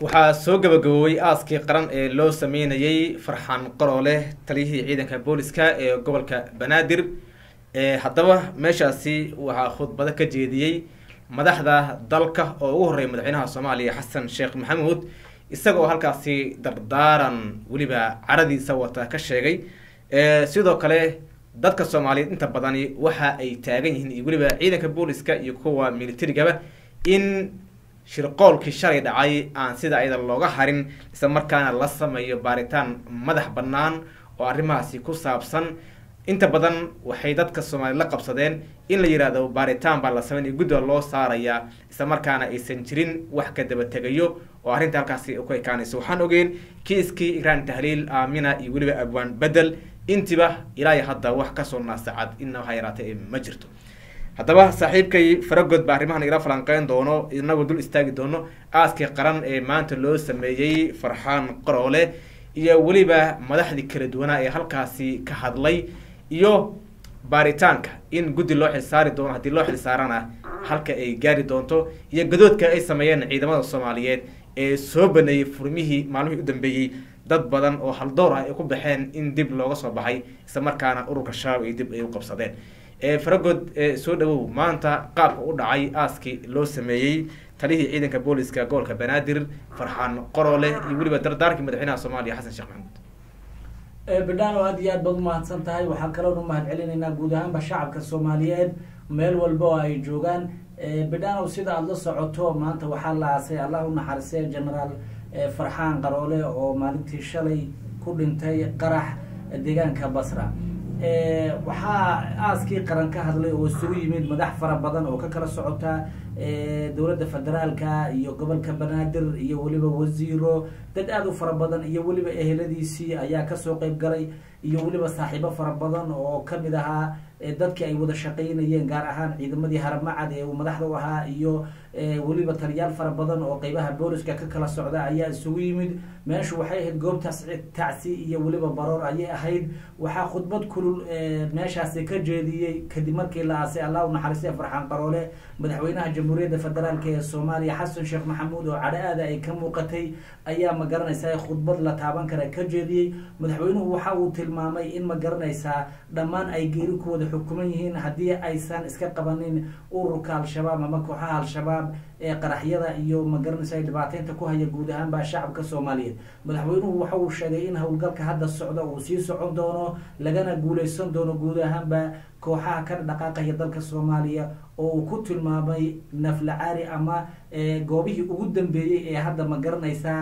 waxaa soo gabagaboobay aaskii qaran ee loo sameynayay farxaan qaroole taliyihii ciidanka booliska ee gobolka banaadir haddaba meeshaasi waxaa khudbado ka jeediyey madaxda dalka oo ugu horreeya madaxweynaha soomaaliya xasan sheekh maxamuud isagoo halkaasi dardaaran weliba caradiisa wata ka sheegay sidoo kale dadka soomaaliyeed inta badani waxa ay taagan yihiin iyo weliba ciidanka booliska iyo kuwa militarigaba in shirqoolkii shalay dhacay aan sida ayada looga harin isla markaana la sameeyo baaritaan madax bannaan oo arrimahaasi ku saabsan inta badan waxay dadka soomaaliya la qabsadeen in la yihahdo baaritaan baa la sameynaya guddiga loo saarayaa isla markaana aysan jirin wax ka daba tegayo oo arrinta halkaasi ku ekaanayso waxaan ogeyn kiiskii igraan tahliil aamina iyo weliba abwaan bedel intiba ilaa iyo hadda wax kasoo naasacad inna waxaa yaraatay ma jirto haddaba saaxiibkay faragod baa arrimahan igala falanqeyn doono inagoo dul istaagi doono aaskii qaran ee maanta loo sameeyey farxaan qaroole iyo weliba madaxdii kala duwanaa ee halkaasi ka hadlay iyo baaritaanka in guddi loo xilsaari doono haddii loo xilsaarana halka ay gaari doonto iyo gadoodka ay sameeyeen ciidamada soomaaliyeed ee soo baneeyey furmihii maalmihii u dambeeyey dad badan oo haldoor ah ay ku baxeen in dib looga soo baxay isla markaana ururka shabaab ay dib ay u qabsadeen faragod soo dhawow maanta qaabka u dhacay aaskii loo sameeyey talihii ciidanka booliska gobolka banaadir farxaan qorole iyo weliba dardaarkii madaxweynaha soomaaliya xasan sheekh maxamuud bidhaan oo aad iyo aad baad umahadsan tahay waxaan kaloon umahad celinaynaa guud ahaanba shacabka soomaaliyeed meel walba oo ay joogaan bidhaanow sida aada la socoto maanta waxaa la aasay allah u naxarisay genaraal farxaan qaroole oo maalintii shalay ku dhintay qarax deegaanka basra waxaa aaskii qaran ka hadlay oo isugu yimid madax fara badan oo ka kala socota dowladda federaalka iyo gobolka banaadir iyo weliba wasiiro dad aada u fara badan iyo weliba eheladiisii ayaa kasoo qeyb galay iyo weliba saaxiibo fara badan oo kamid ahaa dadkii ay wada shaqaynayeen gaar ahaan ciidamadii haramacad ee uu madaxda u ahaa iyo weliba taliyaal fara badan oo qeybaha booliska ka kala socda ayaa isugu yimid meeshu waxay ahayd goobtaas tacsi iyo weliba baroor ayay ahayd waxaa khudbad kulul meeshaasi ka jeediyey kadib markii la aasay allah u naxariistay farxaan qaroole madaxweynaha jamhuuriyadda federaalk ee soomaaliya xasan sheekh maxamuud oo cadho aada ay ka muuqatay ayaa ma garanaysaa khudbad la taaban kara ka jeediyey madaxweynuhu waxa uu tilmaamay in ma garanaysaa dhammaan ay geeri ku wada xukuman yihiin haddii aysan iska qabanin ururka al-shabaab ama kooxaha al-shabaab ee qaraxyada iyo ma garanaysa dhibaateynta ku haya guud ahaanba shacabka soomaaliyeed madaxweynuhu waxa uu sheegay in howlgalka hadda socda uu sii socon doono lagana guuleysan doono guud ahaanba kooxaha ka dhaqaaqaya dalka soomaaliya oo uu ku tilmaamay naflacaari ama goobihii ugu dambeeyey ee hadda ma garanaysaa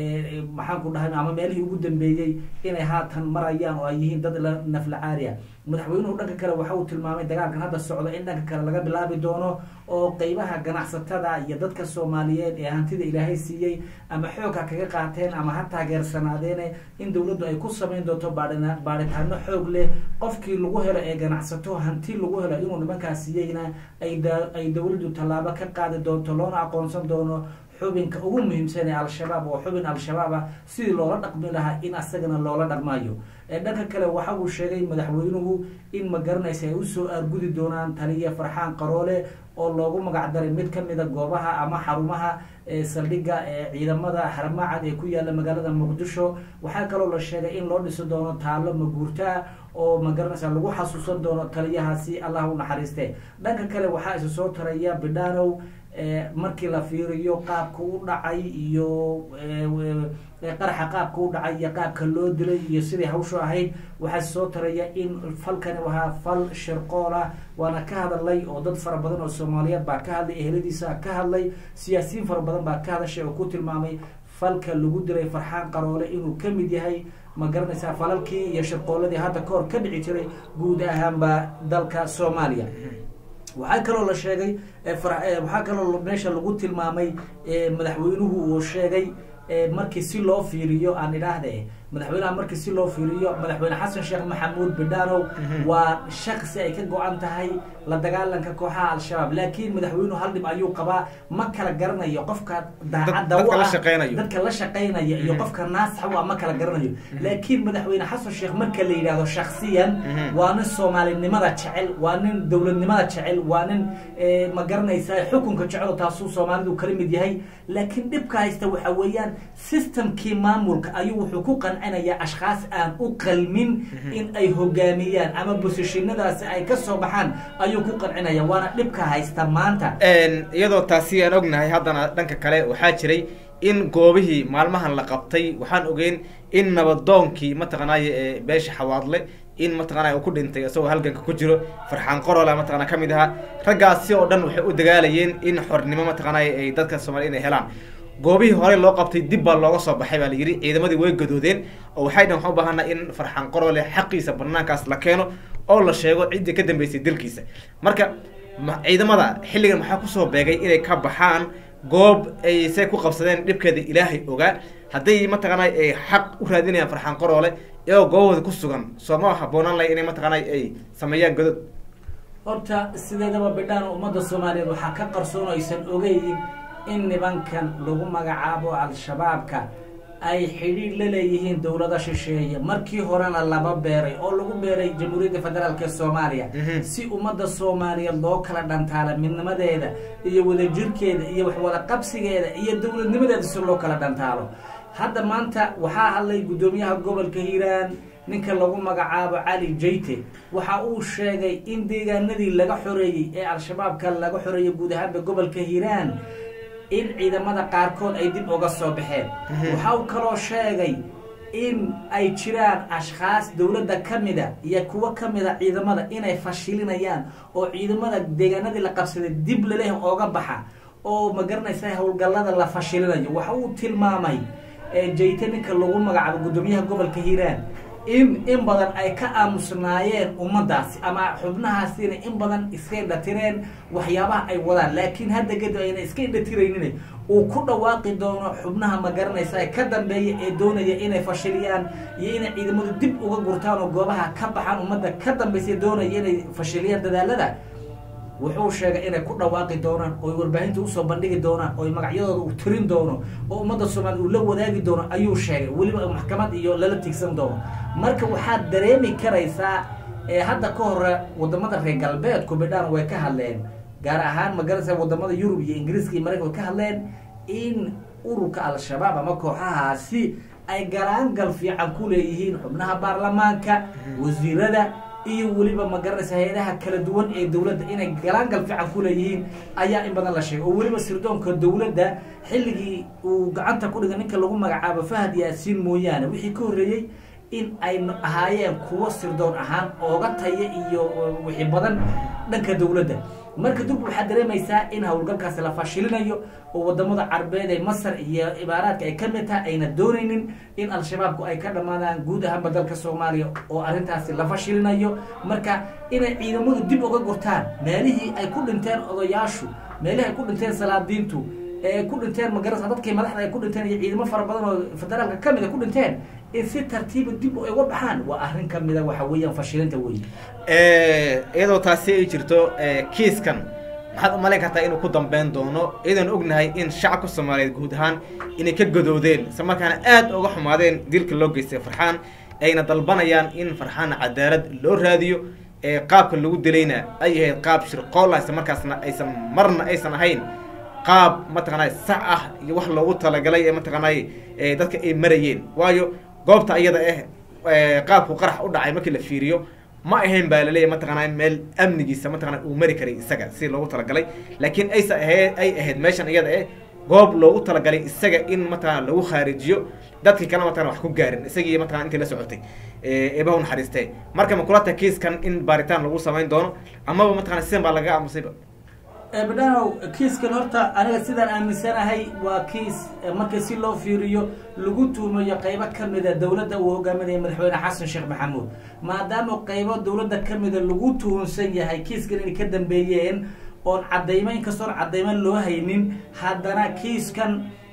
maxaan ku dhahay ama meelihii ugu dambeeyey inay haatan marayaan oo ay yihiin dad naflacaaria madaxweynuhu dhanka kale waxa uu tilmaamay dagaalkan hadda socda in dhanka kale laga bilaabi doono oo qeybaha ganacsatada iyo dadka soomaaliyeed ee hantida ilaahay siiyey ama xoogha kaga qaateen ama ha taageersanaadeen in dowladdu ay ku samayn doonto baadhitaano xoog leh qofkii lagu helo ee ganacsato hanti lagu helo inuu nimankaas siiyeyna ay dowladdu tallaabo ka qaadi doonto loona aqoonsan doono xubinka ugu muhiimsan ee al-shabaab oo xubin al-shabaab ah sidii loola dhaqmi lahaa in asagana loola dhaqmayo dhanka kale waxa uu sheegay madaxweynuhu in ma garanaysa ay usoo aargudi doonaan taliya farxaan qaroole oo loogu magac daray mid kamida goobaha ama xarumaha saldhigga ciidamada haramacad ee ku yaala magaalada muqdisho waxaa kaloo la sheegay in loo dhisi doono taalo maguurtaa oo ma garanaysa lagu xasuusan doono taliyahaasi allah u naxariiste dhanka kale waxaa isa soo taraya bidhanow markii la fiiriyo qaabka u dhacay iyo qaraxa qaabka u dhacay iyo qaabka loo dilay iyo sidai hawshu ahayd waxaa soo taraya in falkani wahaa fal shirqoola waana ka hadalay oo dad fara badan oo soomaaliyeed baa ka hadlay eheladiisa ka hadlay siyaasiyiin fara badan baa ka hadashay oo ku tilmaamay falka lagu dilay farxaan qaroole inuu ka mid yahay ma garanaysaa falalkii iyo shirqooladii hadda kahor ka dhici jiray guud ahaanba dalka soomaaliya waxaa kaloo la sheegay waxaa kaloo meesha lagu tilmaamay madaxweynuhu uu sheegay markii si loo fiiriyo aan idhaahde madaxweynaha markii si loo fiiriyo madaxweyne xasan sheekh maxamuud bidhanow waa shaksi ay ka go-an tahay la dagaalanka kooxaha al-shabaab laakiin madaxweynuhu hal dhib ayuu qabaa ma kala garanayo qofka daacadda dadka u la ah, shaqeynayo. dadka la shaqeynaya iyo Mhm. qofka naasaxa u ah ma kala garanayo laakiin madaxweyne xasan sheekh marka la yidhaahdo shaksiyan Mhm. waa nin soomaalinimada jecel waa nin dowladnimada jecel waa nin eh, ma garanaysa xukunka jecel oo taasuu soomaalidu kala mid yahay laakiin dhibka haysta waxa weeyaan systemkii maamulka ayuu wuxuu ku qancinayaa ashkhaas aan u qalmin in ay hogaamiyaan ama bosishinadaasi ay ka soo baxaan ayuu ku qancinaya waana dhibka haysta maanta Een, iyadoo taasi aan ognahay haddana dhanka kale waxaa jiray in goobihii maalmahan la qabtay waxaan ogeyn in nabadoonkii mataqanaaye ee beesha xawaadle in mataqanaya uu ku dhintay isagoo halganka ku jiro farxaan qorola mataqana ka mid ahaa raggaasi oo dhan waxay u dagaalayeen in xornimo mataqanaya ay dadka soomaaliya inay helaan goobihii hore loo qabtay dib baa looga soo baxay baa la yidhi ciidamadii way gadoodeen oo waxay dhan waxaan u baahanaa in farxaan qorole xaqiisa banaankaas la keeno oo la sheego ciddii ka dambeysay dilkiisa marka ma- ciidamada xilligan maxaa kusoo beegay inay ka baxaan goob ay say ku qabsadeen dhibkeeda ilaahay ogaa hadday mataqaanay ay xaq u raadinayaan farxaan qoroole iyagoo goobahooda ku sugan soo ma habboonaan lahay inay mataqaanay ay sameeyaan godod horta sideedaba bidhaan ummadda soomaaliyeed waxaa ka qarsoon oo aysan ogeyn in nibankan lagu magacaabo al-shabaabka ay xidhiidh la leeyihiin dowlada shisheeye markii horena laba beeray oo lagu beeray jamhuuriyadda federaalk ee soomaaliya Mhm. si ummadda soomaaliyeed loo kala dhantaala midnimadeeda iyo wadajirkeeda iyo waxwada qabsigeeda iyo dowladnimadeeda si loo kala dhantaalo hadda maanta waxaa hadlay guddoomiyaha gobolka hiiraan ninka lagu magacaabo cali jayte waxa uu sheegay in deegaanadii laga xoreeyey ee al-shabaabka laga xoreeyey guud ahaanba gobolka hiiraan in ciidamada qaarkood ay dib uga soo baxeen waxa uu kaloo sheegay in ay jiraan ashkhaas dowladda ka mida iyo kuwo ka mida ciidamada inay fashilinayaan oo ciidamada deegaanadii la qabsaday dib laleh ooga baxa oo ma garanaysa howlgallada la fashilinayo waxa uu tilmaamay ee jayte ninka lagu magacaabo guddoomiyaha gobolka hiiraan in in badan ay ka aamusnaayeen ummadaasi ama xubnahaasina in badan iska indhatireen waxyaabaha ay wadaan laakiin hadda kadib ayna iska indhatiraynin uu ku dhawaaqi doono xubnaha ma garanaysa ee ka dambeeya ee doonaya inay fashiliyaan iyo inay ciidamadu dib uga gurtaan oo goobaha ka baxaan ummadda ka dambaysa ee doonaya inay fashiliyaan dadaalada wuxuu sheegay inay ku dhawaaqi doonaan oo warbaahinta usoo bandhigi doonaan oo magacyadooda uu tirin doono oo ummadda soomaaliya uu la wadaagi doono ayuu sheegay weliba maxkamad iyo lala tigsan doono marka waxaad dareemi karaysaa ee hadda ka hore wadamada reer galbeedku bidhaan way ka hadleen gaar ahaan magaranaysa wadamada yurub iyo ingiriiska iyo maraykan way ka hadleen in ururka al-shabaab ama kooxahaasi ay galaangal fiican ku leeyihiin xubnaha baarlamaanka wasiirada iyo weliba ma garanaysa hay-adaha kala duwan ee dowladda inay galaangal fiican ku leeyihiin ayaa in badan la sheegay oo weliba sirdoonka dowladda xilligii uu gacanta ku dhigay ninka lagu magacaabo fahad yaasiin mooyaane wixii ka horreeyey in ay ahaayeen kuwo sirdoon ahaan ooga taya iyo wixii badan dhanka dowladda marka dub waxaad dareemaysaa in howlgalkaasi la fashilinayo oo wadamada carbeed ee masar iyo imaaraadka ay ka mid tahay ayna doonaynin in al-shabaabku ay ka dhammaadaan guud ahaanba dalka soomaaliya oo arrintaasi la fashilinayo marka inay ciidamadu dib uga gurtaan meelihii ay ku dhinteen odayaashu meelihii ay ku dhinteen salaadiintu ee ku dhinteen magarasa dadkii madaxda ay ku dhinteen iyo ciidamo fara badan oo federaalka ka mid a ku dhinteen in si tartiiba dib ay uga baxaan waa arrin ka mida waxa weeyaan fashilinta wey iyadoo taasi ay jirto kiiskan maxaad umalayn kartaa inuu ku dambeyn doono iyadoon ognahay in shacabka soomaaliyeed guud ahaan inay ka gadoodeen isla markaana aada uga xumaadeen dilka loo geystay farxaan ayna dalbanayaan in farxaan cadaalad loo raadiyo ee qaabka lagu dilayna ay ahayd qaab shirqool ah isla markaasna aysan marna aysan ahayn qaab mataqaanay sax ah iyo wax loogu talagalay ee mataqaanay dadka ay marayeen waayo goobta iyada ah qaabku qarax u dhacay markii la fiiriyo ma ahayn baa laleeyahy mataqaanaa meel amnigiisa mataqana uu mari karay isaga si loogu talagalay laakiin aysa ahayd ay ahayd meeshan iyada eh goob loogu talagalay isaga in mataqana lagu khaarijiyo dadkii kale mataqana wax ku gaarin isagii mataqana intii la socotay eebaha u naxariistee marka ma kula tahay kiiskan in baaritaan lagu samayn doono amaba mataqana sidan baa laga aamusayba badhanow kiiskan horta aniga sidaan aaminsanahay waa kiis marka si loo fiiriyo lagu tuumayo qaybo ka mida dowladda uu hogaaminaya madaxweyne xasan sheekh maxamuud maadaama qaybo dowladda ka mida lagu tuhunsan yahay kiiskan inay ka dambeeyeen oon cadaymo inkastoon cadaymo loo haynin haddana kiiskan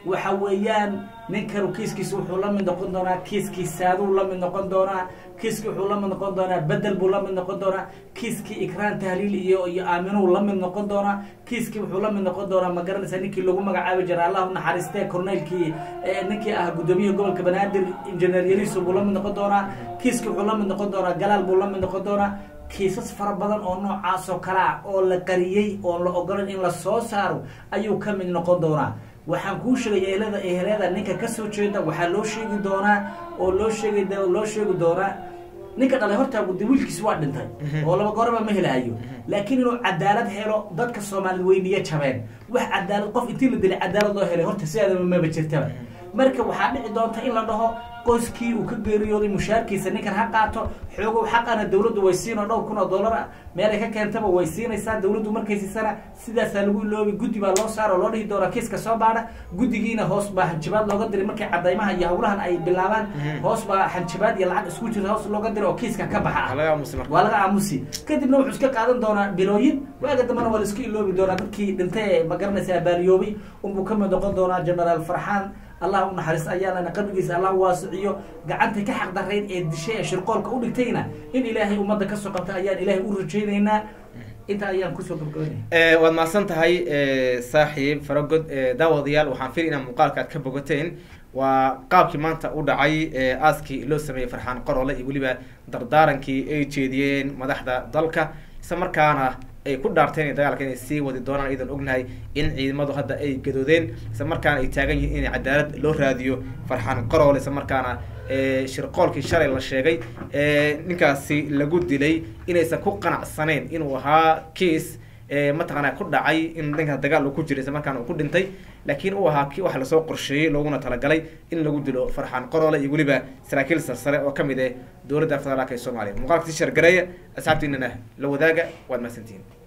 waxa weeyaan ninkan kiiskiisa wuxuu la mid noqon doonaa kiiskii saaduu la mid noqon doonaa kiiskii wuxuu la mid noqon doonaa bedel buu la mid noqon doonaa kiiskii ikraan tahliil iyo iyo aaminuu la mid noqon doonaa kiiskii wuxuu la mid noqon doonaa ma garanaysa ninkii lagu magacaabi jiray allahu naxariistee corneylkii ninkii ah guddoomiyaha gobolka banaadir injineer yariso buu la mid noqon doonaa kiiskii wuxuu la mid noqon doonaa galaal buu la mid noqon doonaa kiisas fara badan oo noocaas oo kale ah oo la qariyey oon la ogolan in la soo saaro ayuu ka mid noqon doonaa waxaan kuu sheegay ehelada ehelada ninka kasoo jeeda waxaa loo sheegi doonaa oo loo sheegi loo sheegi doonaa ninka dhalay horta de wiilkiis waa dhintay oo laba goraba ma helahayo laakiin inuu cadaalad helo dadka soomaaliyed weyniya jabeen wax cadaalad qof intii la dilay cadaalad loo helay horta sideedaba maba jirtaba marka waxaa dhici doonta in la dhaho qoyskii uu ka geeriyooday mushaarkiisa ninkan ha qaato xoogow xaqana dawladdu way siin oo dhowr kun oo dollar meelay ka keentaba way siinaysaa dawladdu markay siisana sidaasaa lagu iloobi guddi baa loo saaro loo dhihi doonaa kiiska soo baadha guddigiina hoos baa hanjabaad looga diray markay cadaymaha iyo hawlahan ay bilaabaan hoos baa hanjabaad iyo lacag isku jirta hoos looga diray oo kiiska ka baxa ah waa laga aamusi kadibna wuxuu iska qaadan doonaa bilooyin waaga dambana waa la iska iloobi doonaa dadkii dhintay ee ma garanaysa baaliyoobay unbuu ka mid noqon doonaa genaraal farxaan allah u naxariis ayaanana qabrigiisa allah waasiciyo gacantay ka xaq darayd ee dishay ee shirqoolka u dhigtayna in ilaahay ummadda kasoo qabta ayaan ilaahay u rajaynaynaa intaa ayaan kusoo gabagabanaya waad mahadsan tahay saaxiib faragod daawadayaal waxaan fili inaa muuqaalka aad ka bogateen waa qaabkii maanta u dhacay aaskii loo sameeyey farxaan qorole iyo weliba dardaarankii ay jeediyeen madaxda dalka isla markaana ay ku dhaarteen dagaalka inay sii wadi doonaan iyadan ognahay in ciidamadu hadda ay gadoodeen isla markaana ay taagan yihiin in cadaalad loo raadiyo farxaan qorole isla markaana shirqoolkii shalay la sheegay ninkaasi lagu dilay inaysan ku qanacsaneyn inuu ahaa kiis mataqaana ku dhacay in dhankaas dagaal uu ku jiray isla markaana uu ku dhintay laakiin uu ahaa ki waxa lasoo qorsheeyey looguna talagalay in lagu dilo farxaan qorole iyo weliba saraakiil sarsare oo kamid ah dowladda federaalka ee soomaaliya muuqaalka si shargareeya asxaabtiinana la wadaaga waad mahadsantihiin